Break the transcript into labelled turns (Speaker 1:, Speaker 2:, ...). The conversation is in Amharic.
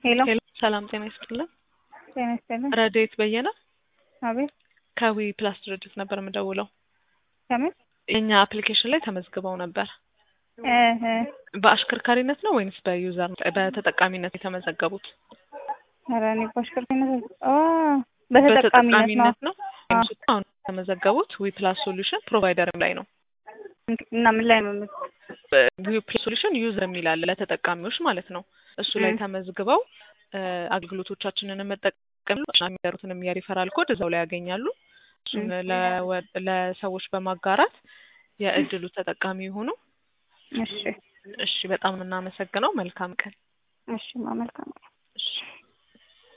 Speaker 1: ሄሎ
Speaker 2: ሄሎ ሰላም ጤና ይስጥልን።
Speaker 1: ጤና ይስጥልን።
Speaker 2: ረድኤት በየነ
Speaker 1: አቤት
Speaker 2: ከዊ ፕላስ ድርጅት ነበር የምደውለው።
Speaker 1: ከምን
Speaker 2: የእኛ አፕሊኬሽን ላይ ተመዝግበው ነበር።
Speaker 1: እህ
Speaker 2: በአሽከርካሪነት ነው ወይንስ በዩዘር በተጠቃሚነት የተመዘገቡት?
Speaker 1: ኧረ እኔ በአሽከርካሪነት አ በተጠቃሚነት ነው።
Speaker 2: ነው አሁን የተመዘገቡት ዊ ፕላስ ሶሉሽን ፕሮቫይደር ላይ ነው።
Speaker 1: እና ምን ላይ ነው የምት-
Speaker 2: ዊ ፕላስ ሶሉሽን ዩዘር የሚል አለ ለተጠቃሚዎች ማለት ነው። እሱ ላይ
Speaker 1: ም።
Speaker 2: ተመዝግበው እ አገልግሎቶቻችንን መጠቀም የሚያሩትንም የሪፈራል ኮድ እዛው ላይ ያገኛሉ። እሱን
Speaker 1: ም።
Speaker 2: ለወ- ለሰዎች በማጋራት የእድሉ ተጠቃሚ የሆኑ
Speaker 1: እሺ
Speaker 2: እሺ፣ በጣም ነው የምናመሰግነው። መልካም ቀን።
Speaker 1: እሺ መልካም
Speaker 2: እሺ